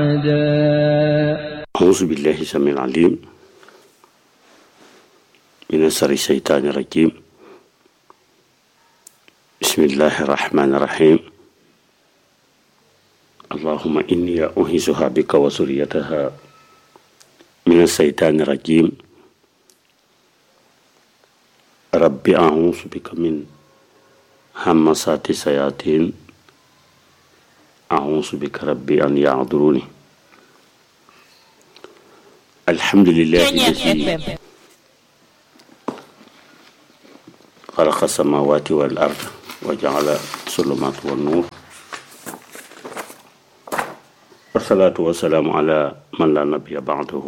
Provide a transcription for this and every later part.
أعوذ بالله السميع العليم من شر الشيطان الرجيم بسم الله الرحمن الرحيم اللهم إني أعيذها بك وذريتها من الشيطان الرجيم رب أعوذ بك من همسات الشياطين أعوذ بك ربي أن يعذروني الحمد لله الذي خلق السماوات والأرض وجعل الظلمات والنور والصلاة والسلام على من لا نبي بعده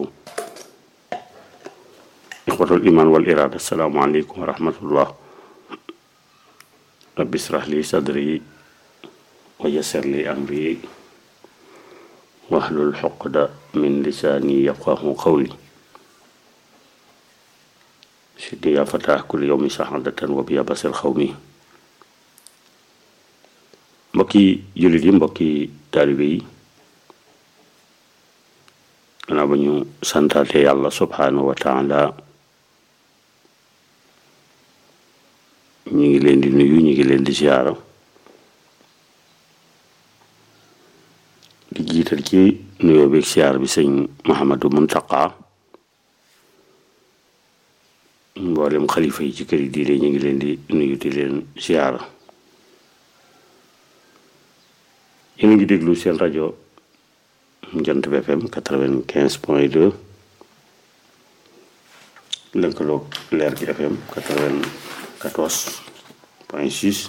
إخوة الإيمان والإرادة السلام عليكم ورحمة الله رب اشرح لي صدري ويسر لي أمري واحلل عقدة من لساني يفقه قولي سيدي يا فتاح كل يوم سعادة وبيا بصر خومي mbokki jullit yi mbokki taalibe yi gannaaw ba ñu santaate yàlla subhanahu wa taala ñu ngi leen di nuyu ñu ngi leen di ziyaara di jiital ci nuyoo beeg siyaar bi sëñ Mouhamadou Muntaqa mboolem xalifa yi ci kër yi diine ñu ngi leen di nuyu di leen siyaara yéen a ngi déglu seen rajo Jant bi FM quatre-vingt-quinze point deux lëkkaloog Leer gi FM quatre-vingt-quatorze point six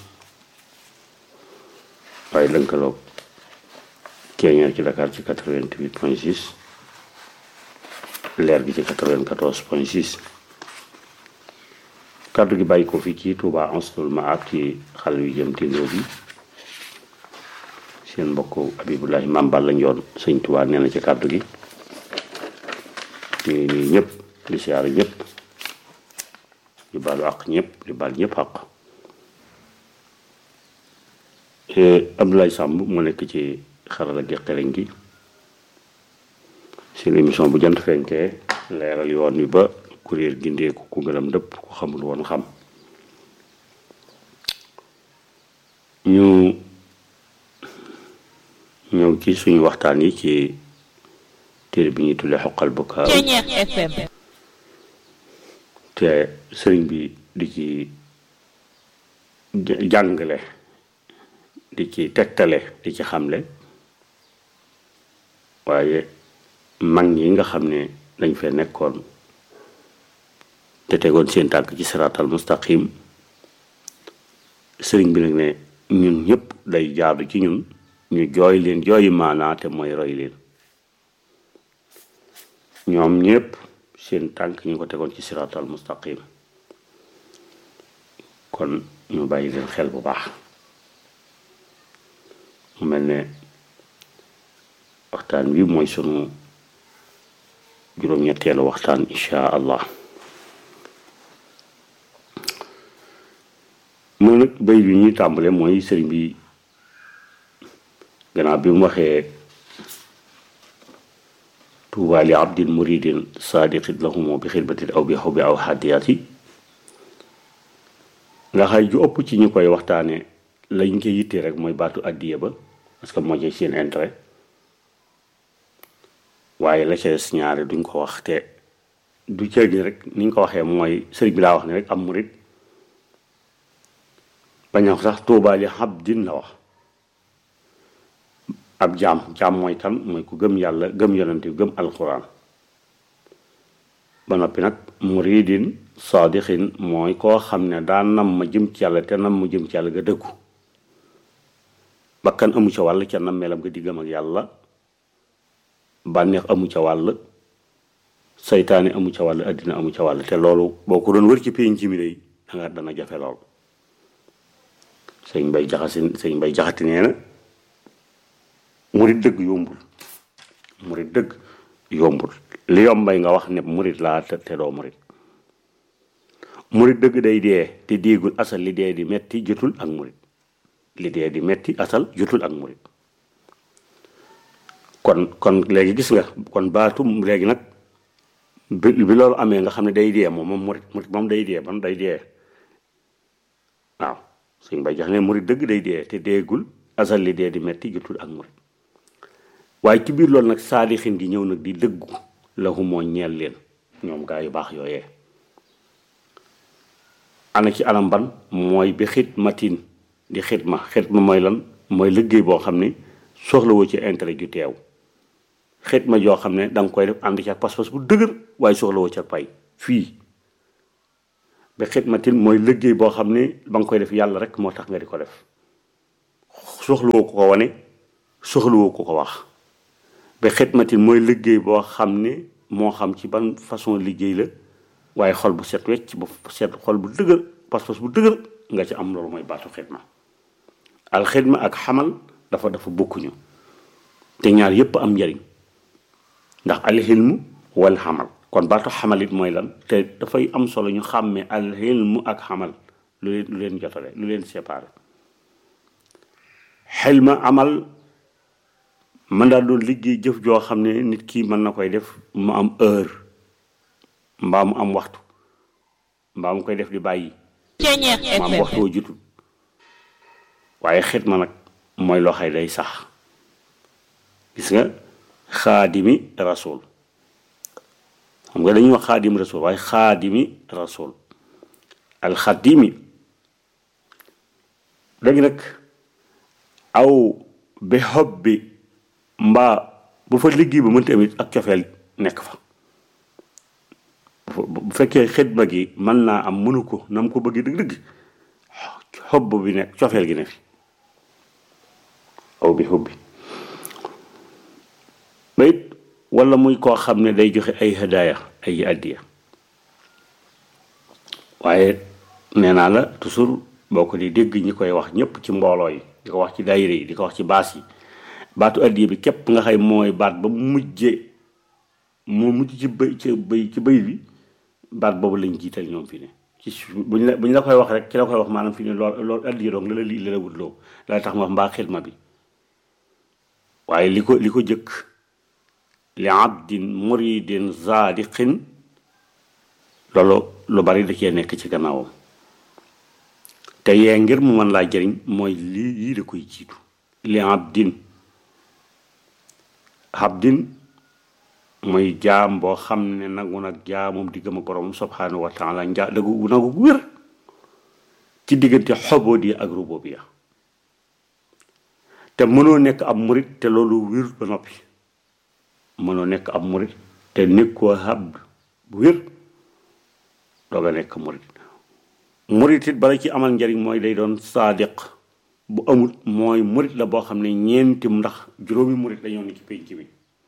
waaye lëkkaloog Keñeer ci Dakar ci quatre-vingt-huit point six leer gi ci quatre-vingt-quatorze point six kàddu gi bàyyi ko fii ci Touba Ansatul Maab ci xal yu jëm tindoo bi seen mbokk Abibulahi Maam Balla Njoon sëñ Touba nee na ci kàddu gi ñu ngi nuyu ñëpp di siyaare ñëpp di baalu àq ñëpp di baal ñëpp àq Abdoulaye Samb mu nekk ci xarala gi xereñ gi seen émission bu jant fenkee leeral yoon wi ba kuréel gindeeku ku gënam dëpp ku xamul woon xam ñu ñëw ci suñu waxtaan yi ci téere bi ñuy tuddee xoqal bukaa te sëriñ bi di ci jàngale di ci tegtale di ci xamle waaye mag ñi nga xam ne dañ fee nekkoon te tegoon seen tànk ci siraatal mustaqim sëriñ bi nag ne ñun ñëpp day jaadu ci ñun ñu jooy leen jooyi maanaa te mooy roy leen ñoom ñëpp seen tànk ñu ko tegoon ci siraatal mustaqim kon ñu bàyyi leen xel bu baax mu mel ne waxtaan wi mooy sunu juróom-ñetteelu waxtaan insha allah mu nag bay bi ñuy tàmbale mooy sëriñ bi gannaaw bi mu waxee tuuba li abdin muridin sadiqin lahumo bi xidmatin aw bi xaw bi aw xaddiyaati nga xay ju ëpp ci ñu koy waxtaane lañ ko yittee rek mooy baatu addiya ba parce que moo ci seen intérêt waaye la ca des ñaare duñ ko wax te du cër ni rek niñ ko waxee mooy sëriñ bi laa wax ne rek am murit bañ a sax tuubaa li abdin la wax ab jaam jaam mooy kan mooy ku gëm yàlla gëm yonante gëm alquran ba noppi nag muridin saadixin mooy koo xam ne daa nam ma jëm ci yàlla te nam ma jëm ci yàlla nga dëggu bakkan amu ca wàll ca nam melam nga diggam ak yàlla bànneex amu ca wàll saytaane amu ca wàll addina amu ca wàll te loolu boo ko doon wër ci pénc mi day danga dana jafe lool sëñ bay jaxasi sëñ bay jaxati nee na murit dëgg yombul murit dëgg yombul li yombay nga wax ne murit laa te te doo murit murit dëgg day dee te déegul asal li dee di metti jotul ak murit li dee di metti asal jotul ak murit kon kon léegi gis nga kon baatu léegi nag bi bi loolu amee nga xam ne day dee moom moom murit murit moom day dee man day dee waaw suñ bay jax ne murit dëgg day dee te deegul asal li dee di metti jotul ak murit waaye ci biir loolu nag saalixin gi ñëw nag di dëggu la moo ñeel leen ñoom gaa yu baax yooyee ana ci anam ban mooy bi xidmatin di xidma xidma mooy lan mooy liggéey boo xam ne soxlawoo ci intérêt ju teew xidma joo xam ne danga koy def ànd ci ak pas-pas bu dëgër waaye soxlawoo ca pay fii bi xidmatin mooy liggéey boo xam ne ba nga koy def yàlla rek moo tax nga di ko def soxlawoo ko ko wane soxlawoo ko ko wax ba xidmatin mooy liggéey boo xam ne moo xam ci ban façon liggéey la waaye xol bu set wecc bu set xol bu dëgër pas-pas bu dëgër nga ci am loolu mooy baatu xidma al xidma ak xamal dafa dafa bokkuñu te ñaar yépp am njariñ ndax al xilmu wal xamal kon baatu xamal it mooy lan te dafay am solo ñu xàmmee al xilmu ak xamal lu leen lu leen jotale lu leen séparé xilma amal man daal doon liggéey jëf joo xam ne nit ki mën na koy def mu am heure mbaa mu am waxtu mbaa mu koy def di bàyyi mu am waxtu woo jutul waaye xidma nag mooy loo xay day sax gis nga xaadimi rasul xam nga dañuy wax xaadimi rasul waaye xaadimi rasul alxadimi léegi nag aw bi xob bi mbaa bu fa liggéey ba mënta amit ak cofeel nekk fa bu fekkee xidma gi mën naa am mënu ko na mu ko bëgg dëgg-dëgg xob bi nekk cofeel gi ne fi aw bi xob bi ba it wala muy koo xam ne day joxe ay hadaaya ay addiya waaye nee naa la toujours boo ko di dégg ñi koy wax ñëpp ci mbooloo yi di ko wax ci daayira yi di ko wax ci baas yi baatu addiya bi képp nga xay mooy baat ba mujje moo mujj ci bëy ci bëy ci bëy bi baat boobu lañ jiital ñoom fi ne ci buñ la buñ la koy wax rek ci la koy wax maanaam fi ne lool loolu addiya doog la la lii la la wutloo la tax ma wax mbaa xidma bi waaye li ko li ko jëkk li abdin muridin zaadiqin loolu lu bari da cee nekk ci gannaawam te yee ngir mu mën laa jëriñ mooy lii yii da koy jiitu li abdin abdin mooy jaam boo xam ne nangu nag jaamum diggam ak borom subhanahu wa taala njaa dagu nangu gu wér ci diggante xobodi ak rububiya te mënoo nekk ab murit te loolu wér ba noppi mënoo nekk ab murit te nekkoo abd bu wér dooga nekk murit murit it bala ci amal njariñ mooy day doon saadiq bu amul mooy murit la boo xam ne ñeenti ndax juróomi murit dañoo ne ci pénc bi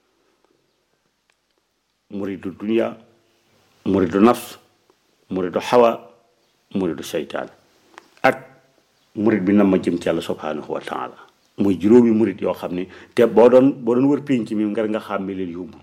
muridu dunia muridu nafs muridu xawa muridu seytaan ak murit bi nam ma jëm ci yàlla subhanahu wa taala muy juróomi murit yoo xam ne te boo doon boo doon wër pénc mi ngar nga xàmme leen yóbbu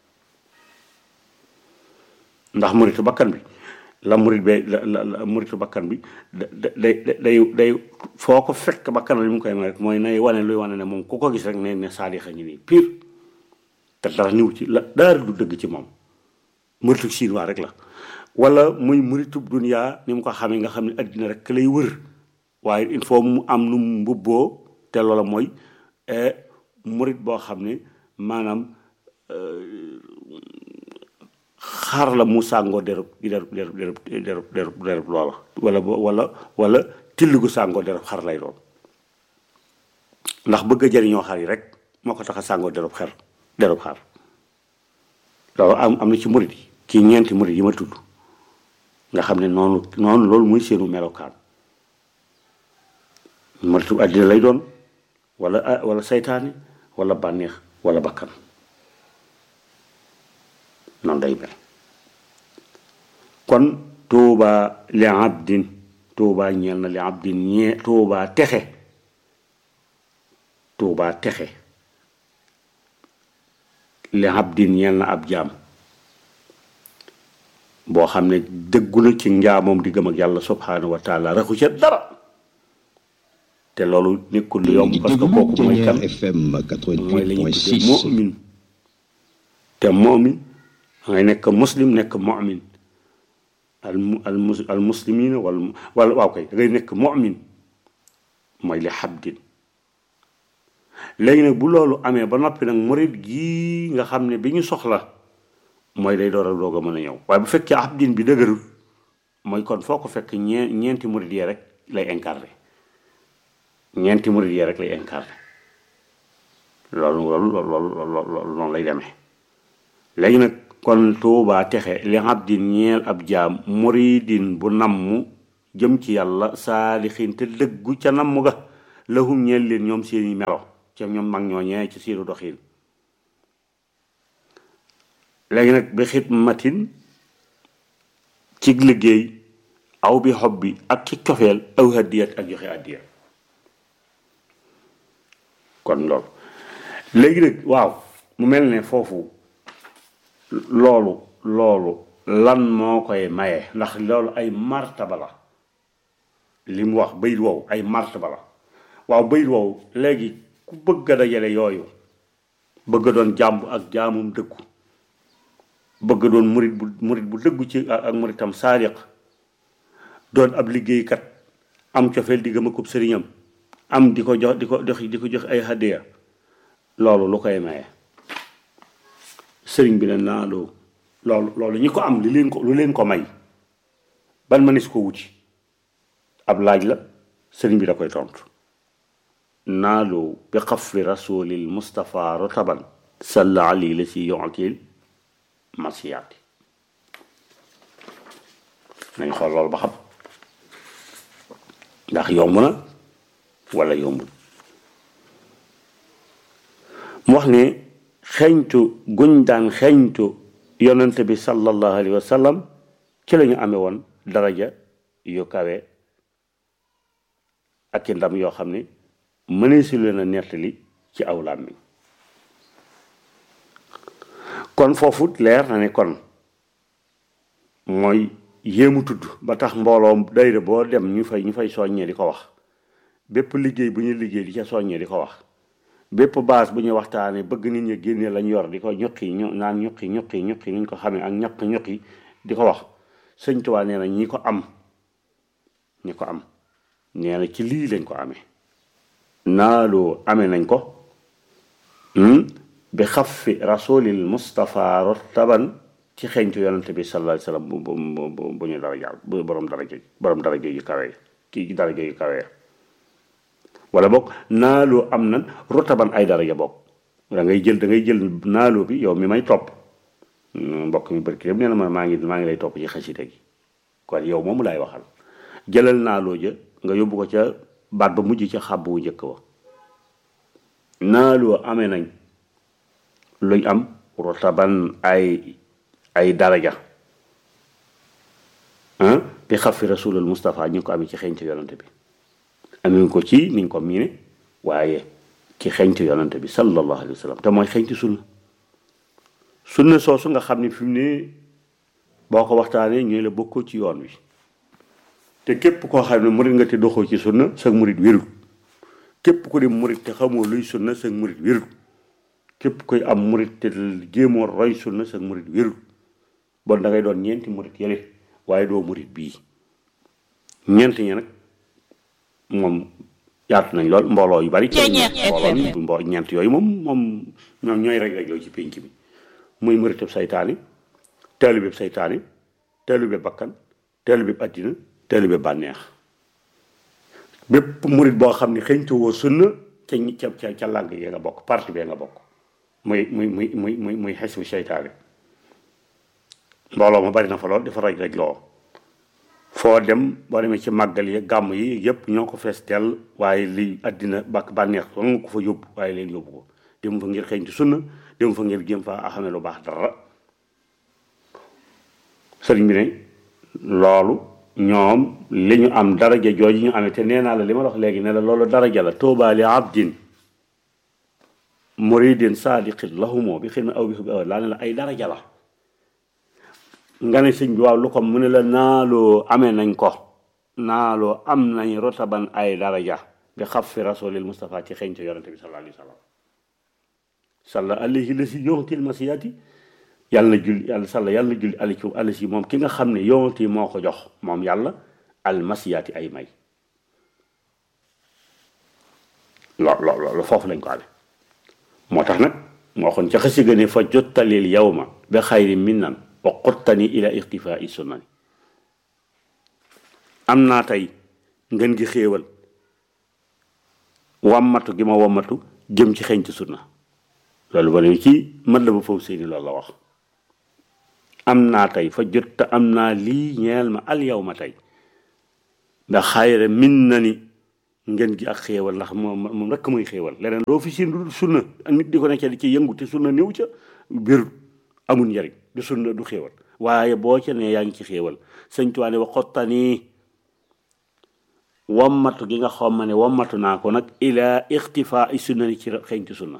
ndax muritu bakkan bi la murit be la la muritu bakkan bi da day day day foo ko fekk bakkan li mu koy may rek mooy nay wane luy wane ne moom ku ko gis rek ne ne saadixa ñu nii pire te dara niw ci la daara du dëgg ci moom muritu chinois rek la wala muy muritu dunia ni mu ko xamee nga xam ne addina rek lay wër waaye il faut mu am nu mu mbubboo te loola mooy murit boo xam ne maanaam xar la mu sàngoo derub derub derub derub derub derub derub loola wala wala wala till gu sàngoo derub xar lay doon ndax bëgg a jëriñoo xar yi rek moo ko tax a sàngoo derub xer derub xar loolu am am na ci murit yi kii ñeenti murit yi ma tudd nga xam ne noonu noonu loolu muy seenu melokaan muritu àddina lay doon wala wala saytaane wala bànneex wala bakkan noonu day mel kon tuuba li abdin tuuba ñeel na li abdin ñee tuuba texe tuuba texe li abdin ñeel na ab jaam boo xam ne dëggu na ci njaamoom di gëm ak yàlla subhanahu wa taala raxu ca dara te loolu nekkul lu yomb parce que kooku mooy kan FM mooy la ñuy tuddee 88.6 mu'min te mu'min ngay nekk muslim nekk mu'min al mu al mus al muslimina wala wala waaw kay da ngay nekk mu'min mooy li xabdin léegi nag bu loolu amee ba noppi nag murid gii nga xam ne bi ñu soxla mooy day door a doog a mën a ñëw waaye bu fekkee abdin bi dëgërul mooy kon foo ko fekk ñee ñeenti murid yee rek lay incarné ñeenti murid yee rek lay incarné loolu loolu loolu loolu loolu noonu lay demee léegi nag kon tuubaa texe li abdin ñeel ab jaam muridin bu namm jëm ci yàlla saalixin te dëggu ca namm ga lahum ñeel leen ñoom seeni melo ca ñoom mag ñoo ñee ci seenu doxiin léegi nag bi xidmatin ci liggéey aw bi xob bi ak ci cofeel aw hadiyat ak joxe addiya kon loolu léegi nag waaw mu mel ne foofu loolu loolu lan moo koy maye ndax loolu ay martaba la li mu wax bayit wow ay martaba la waaw bayit wow léegi ku bëgg a dajale yooyu bëgg a doon jàmb ak jaamum dëggu bëgg a doon murit bu murit bu dëggu ci ak ak muritam saadiq doon ab liggéeykat am cofeel di gëm akub sëriñam am di ko jox di ko jox di ko jox ay hadiya loolu lu koy maye sëriñ bi ne naa loo loolu loolu ñi ko am li leen ko lu leen ko may ban mënees ko wuti ab laaj la sëriñ bi da koy tontu naaloo bi xafri rasulil mustapha rotaban salla ali la si yontil masiyaati nañ xool loolu ba xam ndax yomb na wala yombul mu wax ne xeñtu guñ daan xeñtu yonante bi sallallahu alayhi wa sallam ci la ñu amee woon daraja yu kawe ak i ndam yoo xam ne mënee si leen a nettali ci aw làmmiñ kon foofu leer na ne kon mooy yéemu tudd ba tax mbooloo dayre boo dem ñu fay ñu fay soññee di ko wax bépp liggéey bu ñu liggéey di ca soññee di ko wax bépp baas bu ñuy waxtaanee bëgg nit ñi génnee lañ yor di ko ñuqi ñu naan ñuqi ñuqi ñuqi niñ ko xamee ak ñaq ñuqi di ko wax sëñ Tuubaa nee na ñi ko am ñi ko am nee na ci lii lañ ko amee naaloo amee nañ ko bi xafi rasulil Mustafa rotaban ci xeeñtu yonante bi sallallahu alayhi wasallam bu bu bu bu ñu dara jàll bu borom daraja borom daraja yu kawe kii daraja yu kawe wala boog naaloo am nan rotaban ay daraja boog da ngay jël da ngay jël naaloo bi yow mi may topp mbokk mi barki yëpp nee na ma maa ngi maa ngi lay topp ci xasida gi kon yow moomu laay waxal jëlal naaloo ja nga yóbbu ko ca baat ba mujj ca xàbb wu njëkk wa naaloo amee nañ luñ am rotaban ay ay daraja ah bi xafi rasulul Mustafa ñu ngi ko amee ci xeeñtu yonante bi amee ko ci niñ ko miine waaye ci xeeñtu yonante bi sallallahu alayhi wa sallam te mooy xeeñtu sunna sunna soosu nga xam ne fi mu ne boo ko waxtaanee ñooy la bokkoo ci yoon wi te képp koo xam ne murit nga te doxoo ci sunna sa murit wérul képp ku di murit te xamoo luy sunna sa murit wérul képp koy am murit te jéemoo roy sunna sa murit wérul bon da ngay doon ñeenti murit yële waaye doo murit bii ñeent ñi nag moom yaatu nañ lool mbooloo yu bari mbooloo mi mbo ñeent yooyu moom moom ñoom ñooy rek rek loo ci pénc bi muy muritub saytaani taalibeb saytaani taalibeb bakkan taalibeb addina taalibeb bànneex bépp murit boo xam ne xëñtu woo sunna ca ca ca ca làng yi nga bokk parti bee nga bokk muy muy muy muy muy muy xes bu seytaane mbooloo ma bari na fa lool dafa raj raj loo foo dem boo demee ci màggal yi gàmm yi yëpp ñoo ko fees dell waaye li àddina bàkk bànneex nga ko fa yóbbu waaye leen yóbbu ko dem fa ngir xëñtu sunna dem fa ngir jéem fa xamee lu baax dara sëriñ bi ne loolu ñoom li ñu am daraja jooju ñu amee te nee naa la li ma la wax léegi ne la loolu daraja la tuubaa li abdin muridin saadiqin lahumoo bi xidma aw bi xub aw laa ne la ay daraja la nga ne sëñ bi waaw lu ko mu ne la naaloo amee nañ ko naaloo am nañ rotaban ay daraja bi xaf fi rasulil Mustafa ci xeeñtu yonente bi sallallahu alayhi wa sallam salla alayhi la si yontil masiyaati yàlla na julli yàlla salla yàlla na julli ali ci ali si moom ki nga xam ne yonti moo ko jox moom yàlla al masiyaati ay may lo lo lo foofu lañ ko amee moo tax nag moo xoon ca xasi gëne fa jottalil yawma bi xayri minnan wa qottani ila ixtifai sunnani am naa tey ngeen gi xéewal wammatu gi ma wammatu jëm ci xeeñtu sunna loolu ba ne ci mën la ba foofu seeni loolu la wax am naa tey fa jot am naa lii ñeel ma al yow ma tey ndax xayre min na ni ngeen gi ak xéewal ndax moom moom rekk muy xéewal leneen loo fi siin du sunna ak nit di ko nekk di ci yëngu te sunna néew ca biir amul njariñ du sunna du xéewal waaye boo ca ne yaa ngi ci xéewal sëñ Tuubaa ne wa xottanii wammatu gi nga xam ma ne wammatu naa ko nag ila ixtifaa i sunna ni ci xeeñtu sunna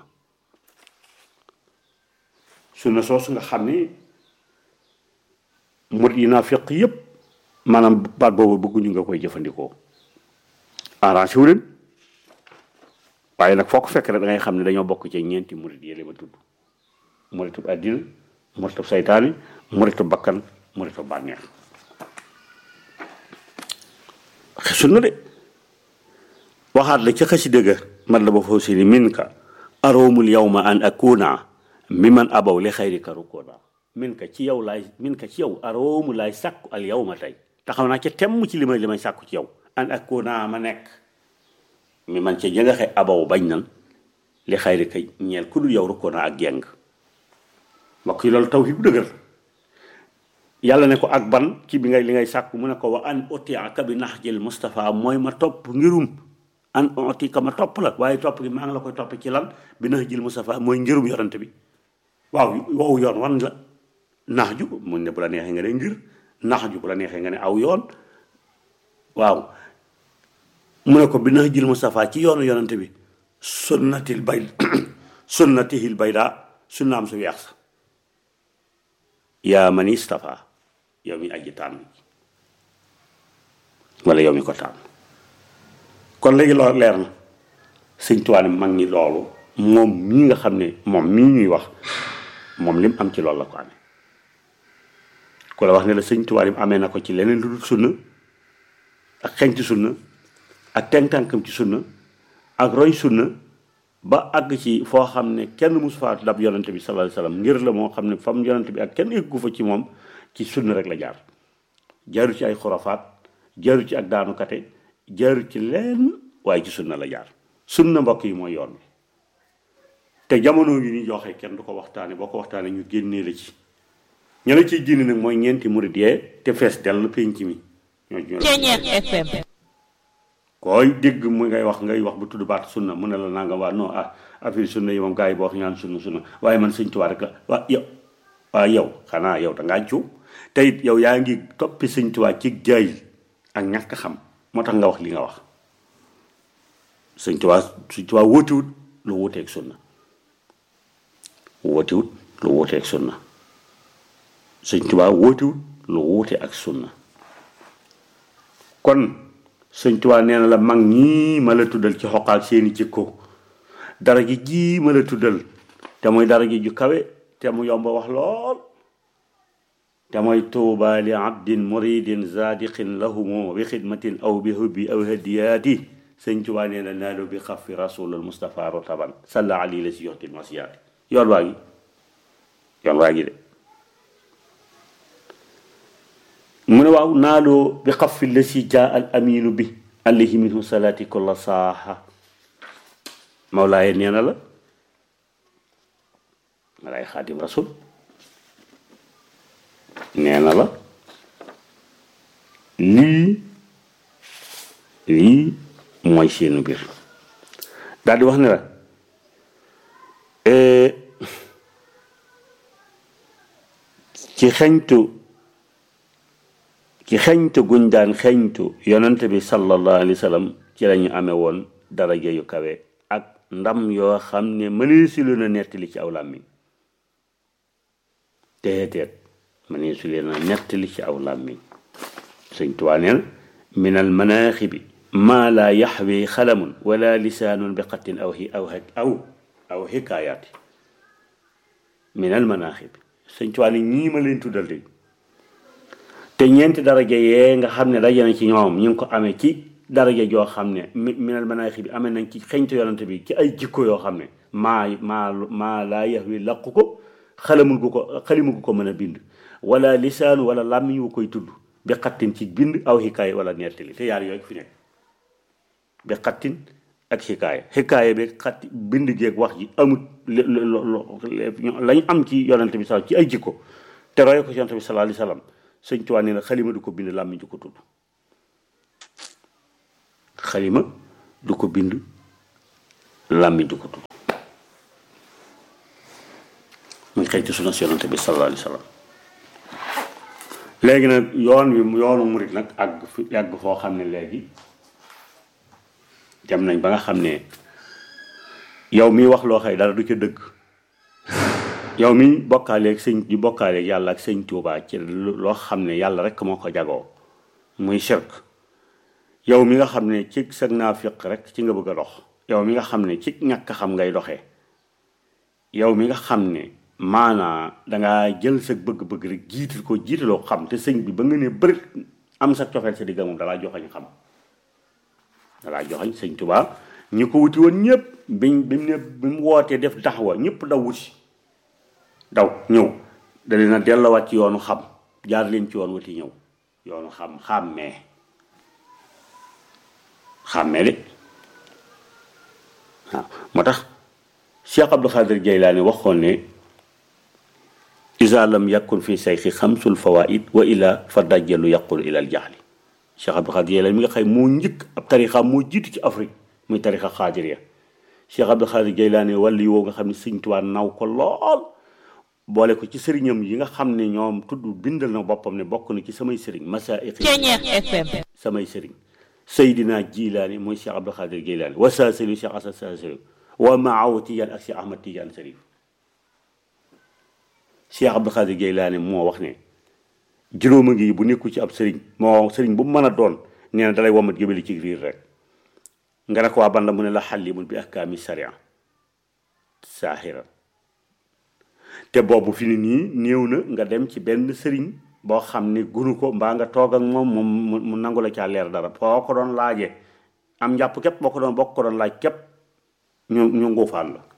sunna soosu nga xam ne murit yi naa fiq yépp maanaam baat boobu bëgguñu nga koy jëfandikoo arrangé wu leen waaye nag foo ko fekk rek da ngay xam ne dañoo bokk ci ñeenti murit yi ma tudd muritu àddina muritu saytaani muritu bakkan muritu bànneex sunna de waxaat la ci xasida ga man la ba foofu si ni min ka aroomul yawma an akuna mi man abaw li xayrika rukoona min ka ci yow laay min ka ci yow aroomu laay sàkku al yawma tey taxaw naa ca temm ci li may li may sàkku ci yow an akuna ma nekk mi man ca jëngaxe abaw bañ nan li xayrika ñeel ku dul yow rukoona ak jeng mbokk yi loolu tawhid bu dëgër yàlla ne ko ak ban ci bi ngay li ngay sàkku mu ne ko wa an otiaka bi nax jël Moustapha mooy ma topp ngirum an otika ma topp la waaye topp gi maa ngi la koy topp ci lan bi nax jël Moustapha mooy ngirum yorante bi waaw wow yoon wan la nax ju mun ne bu la neexee nga ne ngir nax ju bu la neexee nga ne aw yoon waaw mu ne ko bi nax jël Moustapha ci yoonu yorante bi sunnatil bay sunnatihil bayda sunnaam su weex sa yaa man istafa yow mi aji tànn wala yow mi ko tànn kon léegi loolu leer na sëñ Tuubaa ne mag ñi loolu moom mii nga xam ne moom mii ñuy wax moom lim am ci loolu la ko amee ku la wax ne la sëñ Tuubaa lim amee na ko ci leneen lu dul sunna ak xeñ ci sunna ak tànkam ci sunna ak roy sunna ba àgg ci foo xam ne kenn musu faa dab yonante bi sallallahu alayhi wasallam ngir la moo xam ne fam yonante bi ak kenn eggu fa ci moom ci sunna rek la jaar jaaru ci ay xurafaat jaaru ci ak daanukate jaaru ci leen waaye ci sunna la jaar sunna mbokk yi mooy yoon bi te jamono yi ñu joxe kenn du ko waxtaane boo ko waxtaane ñu génnee la ci ña la ciy génne nag mooy ñeenti murid yee te fees dell penc mi ñoo ñoo FM koy dégg mu ngay wax ngay wax bu tudd baat sunna mu ne la nanga waa non ah affaire sunna yi moom gars yi boo wax ñaan sunna sunna waaye man sëñ Tuubaa rek la waa yow waa yow xanaa yow da ngaa juum te it yow yaa ngi toppi sëñ Tuubaa ci jaay ak ñàkk xam moo tax nga wax li nga wax sëñ Tuubaa sëñ Tuubaa wóotiwut lu wuuteeg sunna wóotiwut lu wuuteeg sunna sëñ Tuubaa wóotiwut lu wuute ak sunna kon sëñ Tuubaa nee na la mag ñii ma la tuddal ci xoqaal seeni jikko dara ji jii ma la tuddal te muy dara ji ju kawe te mu yomb wax lool te mooy tuuba li abdin muridin zadiqin lahumu bi xidmatin aw bi hubbi aw hadiyaati sëñ Tuubaa nee na naalu bi xafi rasulul Mustafa rotaban salla ali la si yoxtil masiyaati yoon waa ngi yoon waa ngi de mu ne waaw naaloo bi xafi la si jaa al aminu bi alayhi minhu salaati kulla saaha mawlaaye nee na la malaay xaadim rasul nee na la lii lii mooy seenu mbir daal di wax ne la ci xeñtu ci xeñtu guñ daan xeñtu yonent bi sallallahu alayhi wa sallam ci lañu amee woon daraja yu kawe ak ndam yoo xam ne mënee si leen a nettali ci aw làmmiñ teeteet mënee si leen a nettali ci aw làmmiñ sëñ Tuubaa neen minal manaaxibi maa laa yaxwi xalamun wala lisaanun bi xattin aw aw aw aw xikaayaati min al manaaxib sëñ Tuubaa ni ñii ma leen tuddal de te ñeenti daraja yee nga xam ne daje na ci ñoom ñu ngi ko amee ci daraja joo xam ne mi minal manaaxib bi amee nañ ci xeñtu yonante bi ci ay jikko yoo xam ne maa maa maa laa yaxwi laqu ko xalamul gu ko xalimu gu ko mën a bind wala lisaanu wala làmmiñ wu koy tudd bi xattin ci bind aw xikaay wala nettali te yaar yooyu fi nekk bi xattin ak xikaaya xikaaya bi xatti bind geeg wax ji amut lañ am ci yonante bi sal ci ay jikko te roye ko ci yonante bi sallallahu alayhi wasallam sëñ Tuubaa nee na xalima du ko bind làmmiñ du ko tudd xalima du ko bind làmmiñ du ko tudd muy xëy ci suna si yonante bi sallallahu alayhi wasallam léegi nag yoon wi yoonu murit nag àgg fi àgg foo xam ne léegi dem nañ ba nga xam ne yow mi wax loo xëy dara du ca dëgg yow mi bokkaaleeg sëñ di bokkaaleeg yàlla ak sëñ Tuubaa ci loo xam ne yàlla rek moo ko jagoo muy shirk yow mi nga xam ne ci sag naafiq rek ci nga bëgg a dox yow mi nga xam ne ci ñàkk xam ngay doxee yow mi nga xam ne maanaa dangaa jël sa bëgg-bëgg rek jiital ko jiitaloo xam te sëñ bi ba nga ne bëri am sa cofeel sa digga moom dalaa joxañ xam dalaa joxañ sëñ Tuubaa ñu ko wuti woon ñëpp biñ bi mu ne bi mu wootee def taxawa ñëpp daw wuti daw ñëw da leen a delluwaat ci yoonu xam jaar leen ci yoon wuti ñëw yoonu xam xàmmee xàmmee de waaw moo tax Cheikh Abdou Khadir Jaylaani waxoon ne isa lam yakun fi sayxi xamsul fawaid wa ila fa dajjalu yaqul ila al jaxli Cheikh Abdou Khadir Jaylaani mi nga xëy moo njëkk ab tarixa moo jiitu ci Afrique muy tarixa xaadiriya Cheikh Abdou Khadir Jaylaani wàllu yi woo nga xam ne Sëñ Tuubaa naw ko lool boole ko ci sëriñam yi nga xam ne ñoom tudd bindal na boppam ne bokk na ci samay sëriñ masaa'iq FM samay sëriñ Seydina Jilaani mooy Cheikh Abdou Khadir Jaylaani wa saasili Cheikh Asad Saasili wa maaw Tijaan ak Cheikh Ahmad Tijaan Sarif Cheikh Abdou Khadir Jaylaani moo wax ne juróoma ngi bu nekku ci ab sëriñ moo sëriñ bu mu mën a doon nee na dalay womat jëbali ci riir rek nga ne ko waa ban la mu ne la xallimun bi ahkaami sharia saaxiran te boobu fi ni nii néew na nga dem ci benn sëriñ boo xam ne gunu ko mbaa nga toog ak moom moom mu nangu la caa leer dara foo ko doon laajee am njàpp képp boo ko doon boo ko doon laaj képp ñu ñu nguufaan la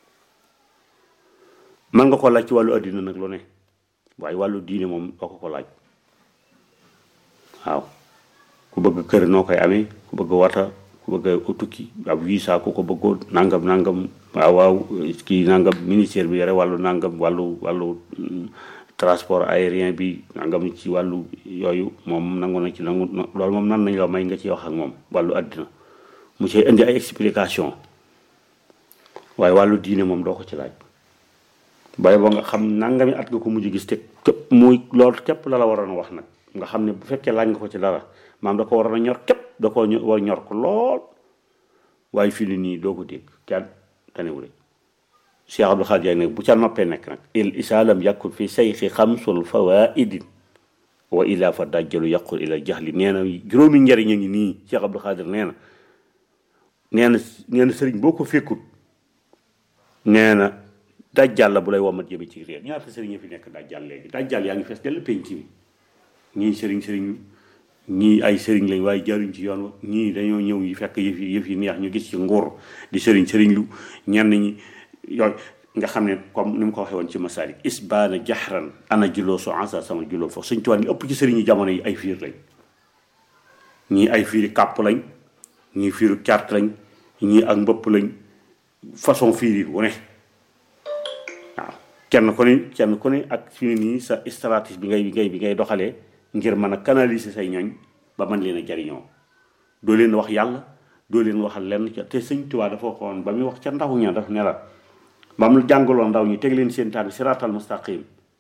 mën nga ko laaj ci wàllu addina nag lu ne waaye wàllu diine moom doo ko ko laaj waaw ku bëgg kër noo koy amee ku bëgg wata ku bëgg tukki ab visa ku ko bëggoon nangam nangam waaw waaw kii nangam ministère bi yore wàllu nangam wàllu wàllu transport aérien bi nangam ci wàllu yooyu moom nangu na ci nangu loolu moom nan nañ la may nga ci wax ak moom wàllu àddina mu ci indi ay explication waaye wàllu diine moom doo ko ci laaj bay boo nga xam nangami at nga ko mujj gis te képp muy loolu képp la la waroon a wax nag nga xam ne bu fekkee laaj nga ko ci dara maam da ko waroon a ñor képp da koo war ñor ko lool waaye fii ni nii doo ko dégg kenn tanewule Cheikh Abdou Khadir nag bu ca noppee nekk nag il isaalam yàkkul fi sayxi xamsul fawaidin wa ila fa dajjalu yàqul ila jaxli nee na juróomi njariñ a ngi nii Cheikh Abdou Khadir nee na nee na nee na sëriñ boo ko fekkut nee na dajjal la bu lay womat jëme ci réer ñaata sëriñ fi nekk dajjal léegi dajjal yaa ngi fees dell penc mi ñii sëriñ sëriñ ñii ay sëriñ lañ waaye jaruñ ci yoon wa ñii dañoo ñëw yi fekk yëf yi yëf yi neex ñu gis ci nguur di sëriñ sëriñ lu ñenn ñi yooyu nga xam ne comme ni mu ko waxee woon ci masaalik isbaana jaxran ana juloo so ansa sama juloo foofu suñ tuwaan ñu ëpp ci sëriñ yi jamono yi ay fiir lañ ñii ay fiiri kàpp lañ ñii fiiru cart lañ ñii ak mbëpp lañ façon fiir yi wu ne waaw kenn ku ne kenn ku ne ak fi ne nii sa stratégie bi ngay bi ngay bi ngay doxalee ngir mën a canaliser say ñooñ ba mën leen a jariñoo doo leen wax yàlla doo leen waxal lenn ca te sëñ Tuubaa dafa waxoon ba muy wax ca ndaw ña daf ne la ba mu jàngaloo ndaw ñi teg leen seen tànk siraatal mustaqim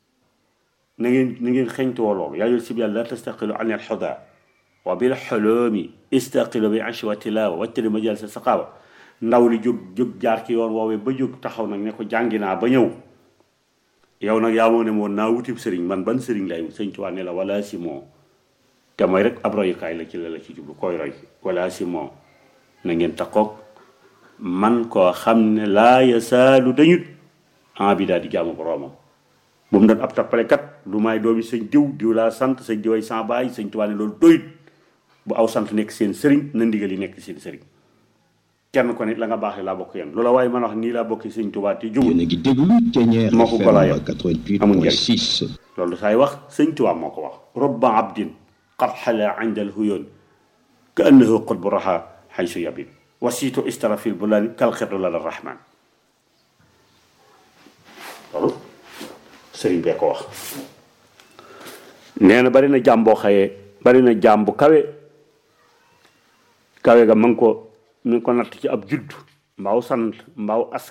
na ngeen na ngeen xeñtuwoo loolu yaa si yàlla la tastaqilu an al xuda wa bil xoloomi istaqilu bi ashi wa tilawa wattali majal sa saqaawa ndaw li jóg jóg jaar ci yoon woowee ba jóg taxaw nag ne ko jàngi naa ba ñëw yow nag yaa moo ne moon naa wutib sëriñ man ban sëriñ lay sëñ Tuubaa ne la wala si moo te mooy rek ab royukaay la ci la la ci jublu koy roy wala si moom na ngeen takkoog man koo xam ne laa yasaalu dañut en bi daal di jaamu boroomam bu mu doon ab tappalekat lu may doomi sëñ diw diw laa sant sëñ diway sans baay sëñ Tuubaa ne loolu doyut bu aw sant nekk seen sëriñ na ndigal yi nekk seen sëriñ kenn ko nit la nga baaxee laa bokk yéen loola waaye man wax nii laa bokki sëñ Tuubaa te jubul yéen a ngi déglu Thiéniere moo ko golaayam FM amul 88.6 loolu saay wax sëñ Tuubaa moo ko wax robba abdin qad xala inda alhuyoon ka annahu qutbu raha xaysu yabin wasiitu istara fil bulani kal xirdu lala rahman loolu sëriñ bee ko wax nee na bari na jaam boo xëyee bari na jaam bu kawe kawe ga ma ngi ko mi ngi ko natt ci ab judd mbaaw sant mbaaw askan